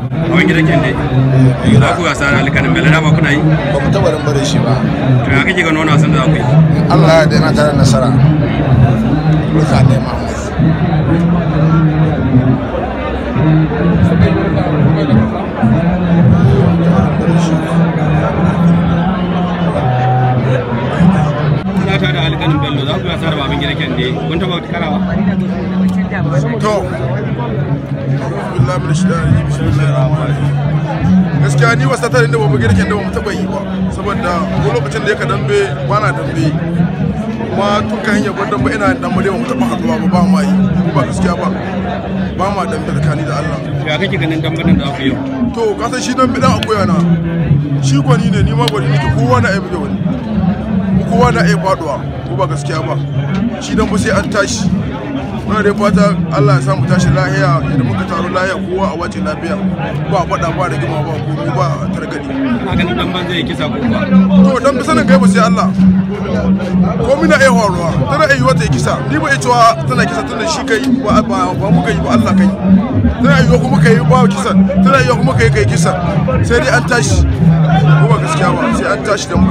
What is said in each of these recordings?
hawan gidan kyan dai za ku gasa da alkanin bela dama kuna yi ba mu taɓa rin bare shi ba to ya kake ganin wani wasan da za ku yi Allah ya daina tare nasara Ruka ne Muhammad kuna ta da alkanin bello za ku gasa da baban gidan kyan dai kun taɓa karawa to bismillah min shaitanir bismillahir rahmanir rahim gaskiya ni wasa ta da bamu girkin da bamu taba yi ba saboda ko lokacin da yake dambe bana dambe kuma tun kan hanyar gwadon ba ina dambe da bamu taba haduwa ba ba ma yi ko ba gaskiya ba ba ma dambe tsakani da Allah ya kake ganin dambanin da aka yi to ka san shi dambe dan akoya na shi gwani ne ni ma gwani nake kowa na aibe wani ko kowa na aibe faduwa ko ba gaskiya ba shi dan ba sai an tashi muna da fata Allah ya samu tashi lahiya idan muka taro lahiya kowa a wace lafiya ba faɗa ba da gima ba ko ba targadi na ganin damban zai kisa ko ba to dan bi sanin gaiba sai Allah ko mina ai horowa tana ai wata kisa ni ba ai cewa tana kisa tunda shi kai ba ba ba mu kai ba Allah kai tana ai kuma kai ba kisan tana ai kuma kai kai kisa sai dai an tashi ko ba gaskiya ba sai an tashi dan mu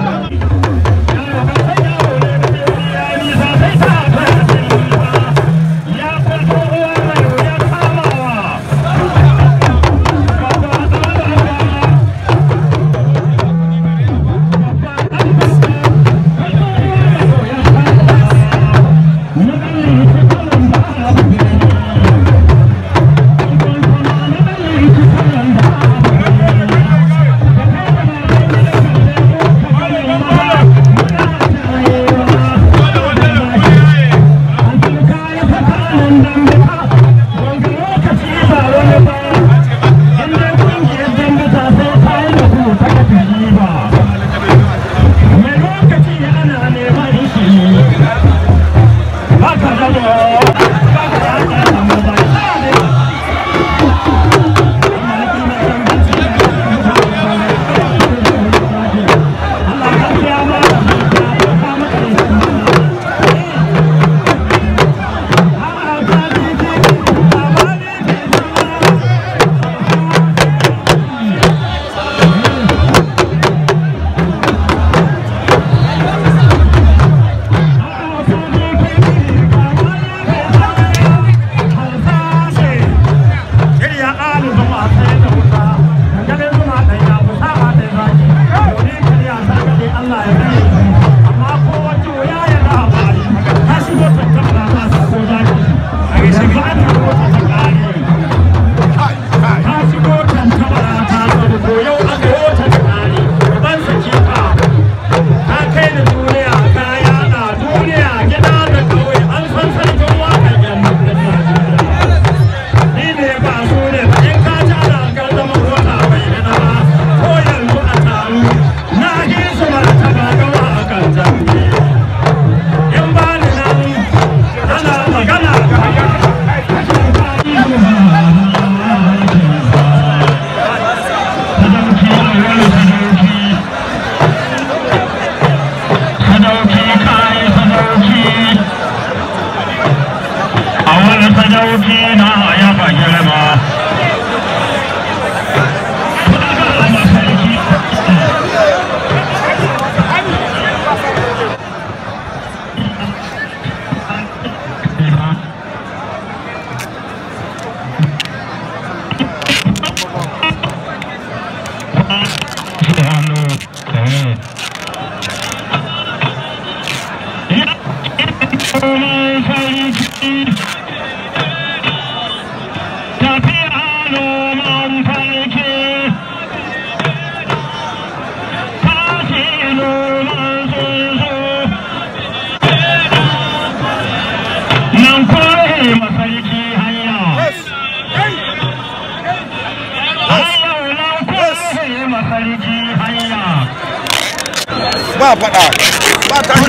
ba faɗa ba tashi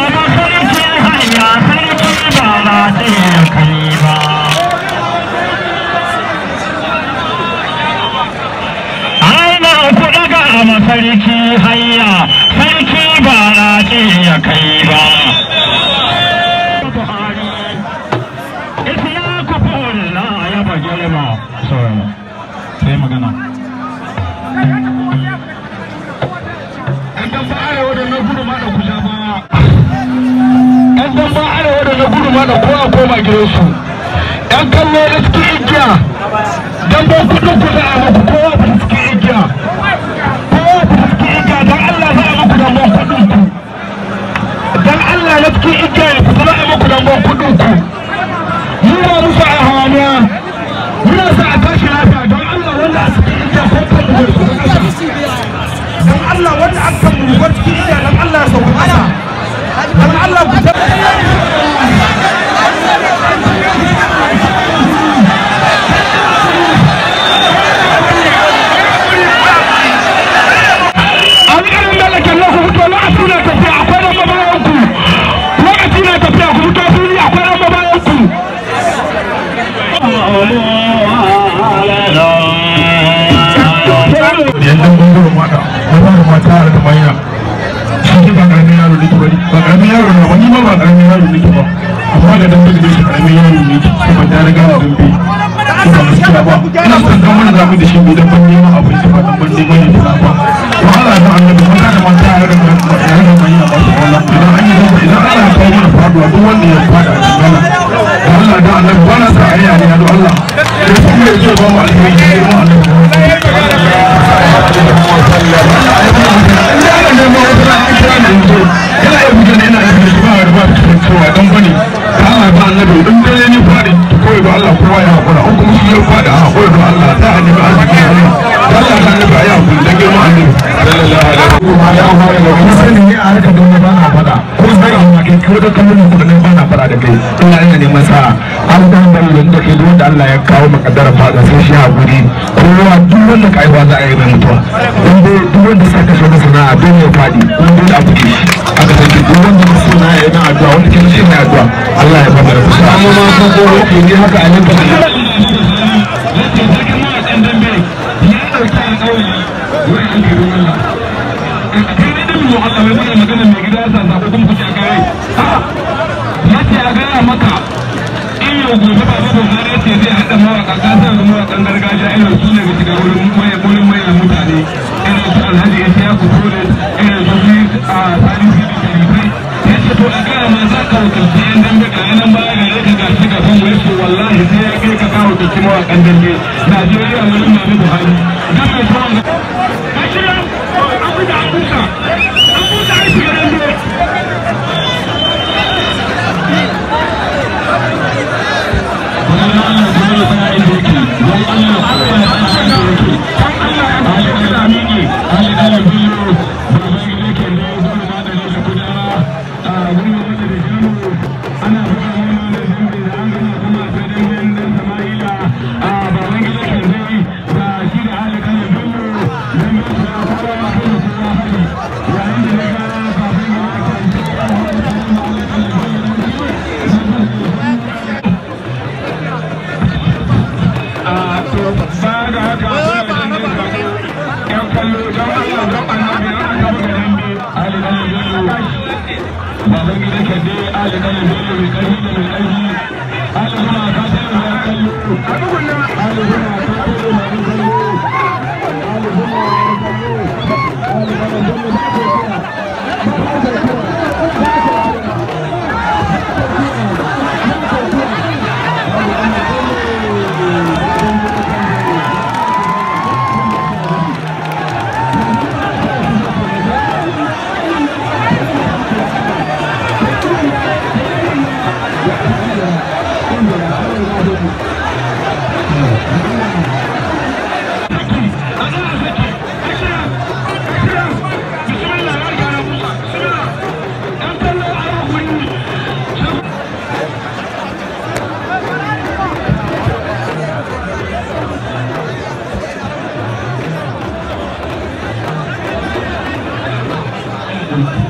hankali sarki hayya sarki ba na ce ya kai ba Buhari, Isiyaku Bola ya ba girma. Sorry. sai magana ‘yan dan ba arewa da na gudu ma da kusa ba ‘yan dan ba arewa da na gudu ma da kowa koma gidansu ‘yan kallo da suke igiya dan ba kudin ku za a muku kowa ba suke igiya kowa ba suke igiya dan Allah za a muku dan ban kudin ku dan Allah na suke igiya ya fita za a muku dan ban kudin ku mu ba musu a hawaniya muna sa a tashi lafiya don Allah wanda a suke igiya ko kan mu zai su don Allah wanda aka mu bar cikin igiya don Allah ya sauka kasa don Allah ku ta alƙarin da ke nan ku fito lokaci na tafiya akwai nan mabayan ku lokaci na tafiya ku fito fili akwai nan mabayan ku yanzu gungun mata na fara mata har da manya shi ba karamin yaro nake ba ba karamin yaro na wani ma ba karamin yaro nake ba amma da dan da shi karamin yaro ne kuma da riga da dambe ko ba gaskiya ba ina son dan wani zamu da shi mu dan ban neman abin shi ba dan ban neman ne ba ba to Allah ya annabi mun da mata har da har da manya ba su Allah idan an yi zama idan Allah ya kawo mana faduwa duk wanda ya fada a cikin Allah da Allah da annabi ba na sa ayya ne da Allah ya kuma ya ce ba mu alheri ne mu annabi Allah ya kawo makaddarar fada sai shi haƙuri kowa duk wanda ka aiwa za a yi mai mutuwa in dai duk wanda sa kashe wani sana'a don ya faɗi in dole a buge shi aka sake duk wanda ka so na yana addu'a wanda ke shi na addu'a Allah ya bada kusa amma ma ko ko ne haka a nan ba ya ce a gaya maka in yau gobe ba ba ba ya ce zai haɗa mawaƙa kasar da mawaƙan gargajiya irin su ne ga shiga wurin maye wurin maye mutane irin su alhaji ya siya kutore irin su su a sani su da kalifai ya ce to a gaya ma za ka wakilci yan dambe ga yanan baya gare ka gashi gaban mu ya ce wallahi sai ya kai ka ka wakilci mawaƙan dambe najeriya wurin mami buhari don mai sauran ga gashi nan an buga an busa an busa aiki ga dambe Thank you.